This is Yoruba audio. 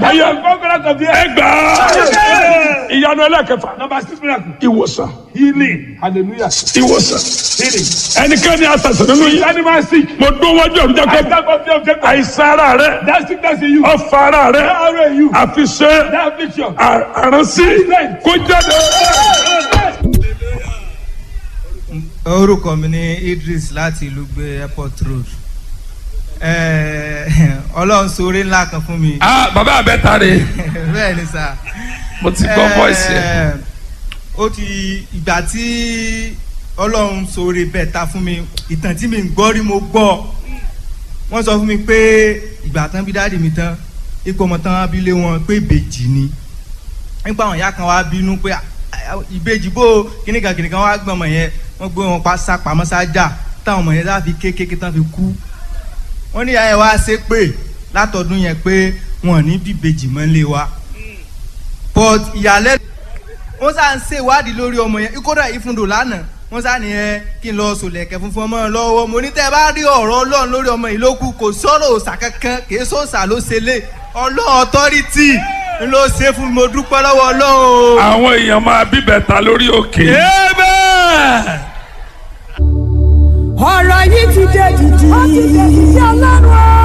ayé conquerors of the earth. ẹgbà ìyanu ẹlẹ́kẹfà Number six miracle. ìwòsàn Healing. Hallelujah. ìwòsàn Healing. ẹnikẹ́ni àṣàṣàn nínú yìí Animal sick. mo dún wájú ọ̀run I jẹ́kọ́ stand up there object. àìsàn ara rẹ That sickness in you. That ọ̀fà ara rẹ arrow in you. àfiṣe That affliction. àránsí kó jáde. orúkọ mi ní Idris láti ìlú gbé airport road Eh, ọlọ́run sóore ńlá kan fún mi ah bàbá àbẹ́ta rè bẹ́ẹ̀ ni sà mo ti gbọ́ voice yẹn. Eh, ó ti ìgbà tí ọlọ́run sóore bẹ́ẹ̀ ta fún mi ìtàn tí mi ń gbọ́ rí mo gbọ́ wọ́n sọ fún mi pé ìgbà tán bí dáàdì mi tán ikú ọmọ tán abilé wọn pé ìbejì ni nípa àwọn ìyá kan wá bínú pé "Ah, ah, ìbejì bó kíníkan kíníkan wá gbọ́n ọmọ yẹn wọ́n gbé wọn pa sápamọ́ sájà táwọn ọmọ yẹn láfi kékeré tán fi kú wọ́n ní ìyá yẹn wá ṣe pé látọdún yẹn pé wọn ò ní bí ìbejì mọ́ lé wa but ìyàlẹ́ wọ́n sá ń ṣe ìwádìí lórí ọmọ yẹn kódà ìfúndò lánàá wọ́n sá ní ẹ kí n lọ sòlẹ̀kẹ̀ funfun ọmọ lọ́wọ́ mo ní tẹ́ ẹ bá rí ọ̀rọ̀ ọlọ́run lórí ọmọ yìí ló kù kò sọ̀rọ̀ òòṣà kankan kì í sọ̀sà ló ṣe lé ọlọ́run authority ń ló ṣe fún mi mo dúpẹ́ lọ́wọ́ ọlọ́run o. àwọn èèyàn máa bíbẹ̀ ta lórí òkè. ọ̀rọ̀ yìí ti dé dìdì. ó ti dé dìdì ọlọ́run o.